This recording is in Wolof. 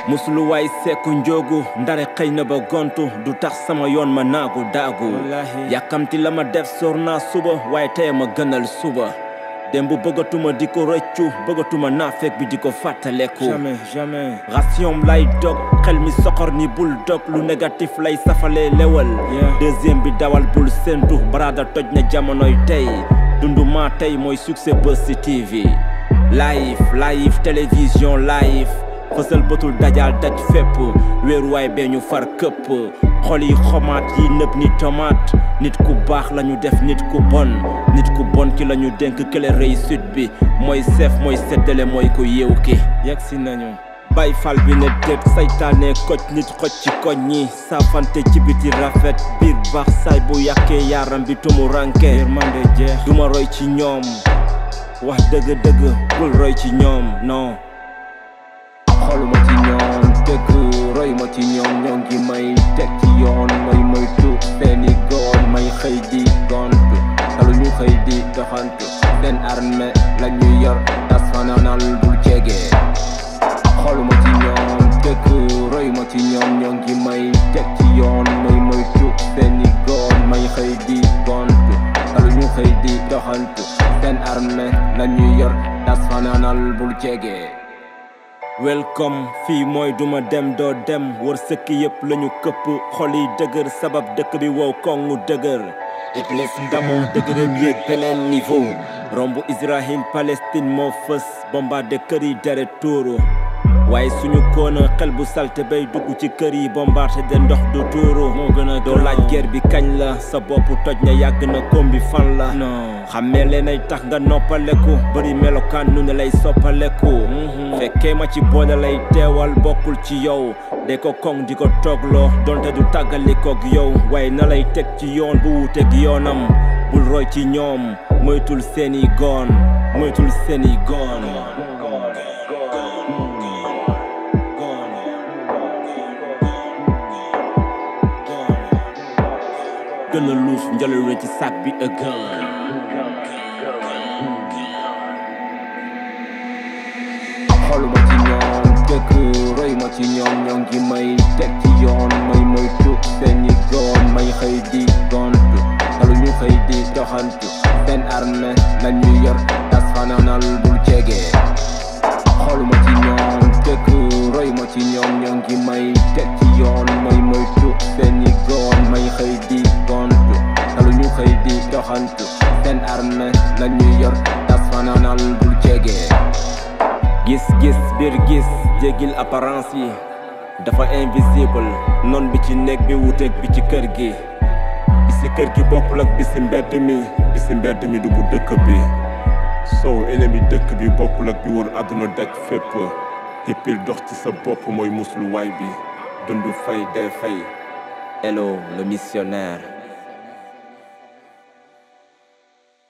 musulu waay seeku njóogu ndare xëy na ba gontu du tax sama yoon ma naagu daagu yàkkamti la ma def sóor naa suba waaye tey ma gënal suba démb bëggatuma di ko rëccu bëggatuma naafeek bi di ko fàttaleku jamais jamais ration lay dog xel mi soxor ni bul dog lu négatif lay safalee lewal deuxième bi dawal bul séntu barada toj na jamonoy tey dundu maa tey mooy succès Buzz ci TV live live télévision live fësal bëtul dajal daj fépp wéeruwaay bee ñu far këpp xol yi xomaat yi nëb ni tomate nit ku baax lañu def nit ku bon nit ku bon ki lañu dénk kële réussite bi mooy seef mooy seddale mooy ko yeew ki yegg si nañu bay fal bi ne déet saytaane koj nit xoj ci koñ ñi saafante ci biti rafet biir baax saay bu yàkkee yaaram bi tumu ranke yërmande jeex duma roy ci ñoom wax dëgg-dëgg bul roy ci ñoom non xoluma ci ñoom dëgg roy ma ci ñoom ñoo ngi may teg ci yoon may moytu seeni goon may xëy di gontu talu ñu xëy di doxantu seen armée la ñu yor tas fanaanal bul jege xoluma ci ñoom dëgg roy ma ci ñoom ñoo ngi may teg ci yoon may moytu seeni goon may xëy di gontu talu ñu xëy di doxantu seen armée la ñu yor tas fanaanal bul jege welcome fii mooy duma dem doo dem wër sëkk yëpp lañu këpp xol yi dëgër sabab dëkk bi wow kongu dëgër iblis ndamoo dëgëram yéeg beneen niveau romb Israël Palestine moo fës bombardé kër yi deret tuuru waaye suñu koona xel bu salte bay dugg ci kër yi bombardé de ndox du tuuru moo gën a doo laaj guerre bi kañ la sa bopp toj na yàgg na koom bi fan la non xammee leenay tax nga noppaleku bëri melokaan nu ne lay soppaleku fekkee ma ci boole lay teewal bokkul ci yow de ko koŋ di ko toogloo donte du tàggalikoog yow waaye na lay teg ci yoon bu wuuteeg yoonam bul roy ci ñoom moytul seeni goon moytul seeni goon gën a luus njëlal ci sac bi ëggan xoluma ci ñoom dëgg roy ma ci ñoom ñoo ngi may teg ci yoon may moytu seeni goon may xëy di gontu talu ñu xëy di doxantu seen armée la ñu yor tas fanaanal bul jege xoluma ci ñoom dëgg roy ma ci ñoom ñoo ngi may teg ci yoon may moytu seeni goon may xëy di gontu talu ñu xëy di doxantu seen armée la ñu yor tas fanaanal bul jege gis-gis biir gis jéggil apparence yi dafa invisible noon bi ci néeg bi wuteeg bi ci kër gi bi si kër gi bokkul ak bi si mbedd mi bi si mbedd mi du bu dëkk bi sow ennemi dëkk bi bokkul ak bi wër àdduna daj fépp hippil dox ci sa bopp mooy musluwaay bi dund fay dee fay hello le missionnaire